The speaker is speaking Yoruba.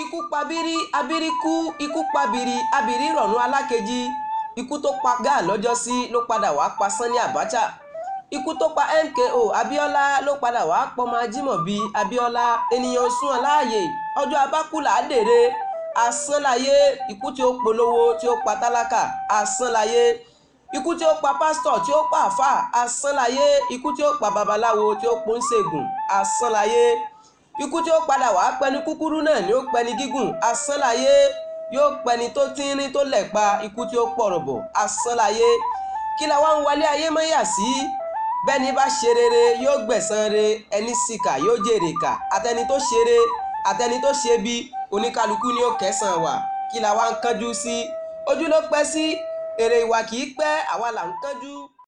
ikú pabiri abiri kú ikú pabiri abiri rọ̀nù alákejì ikú tó pa gáà lọ́jọ́sí ló padà wàá pa Sani Abacha ikú tó pa MKO Abiola ló padà wàá pọmọ Ajímọ̀bí Abiola ènìyàn sún ọ láàyè ọjọ́ abákùlà dèrè asánláyé ikú tí ó polówó tí ó pa tálákà asánláyé ikú tí ó pa pásítọ̀ tí ó pa àfà asánláyé ikú tí ó pa babaláwo tí ó pọ́n ṣègùn asánláyé ikú tí ó padà wàá pẹni kúkúrú náà ni ó pẹni gígùn asánláyé yóò pẹni tó tínrín tó lẹ̀pa ikú tí ó pọ̀rọ̀bọ̀ asánláyé kí la wá ń wálé ayé mọ́yà sí bẹ́ni bá ṣe rere yóò gbẹ̀san re ẹni síkà yóò jèrè kà àtẹni tó ṣeré àtẹni tó ṣe bí oníkálukú ni ó kẹsàn wà kí la wá ń kánjú sí ojú ló pẹ́ sí èrè ìwà kì í pẹ́ àwa là ń kánjú.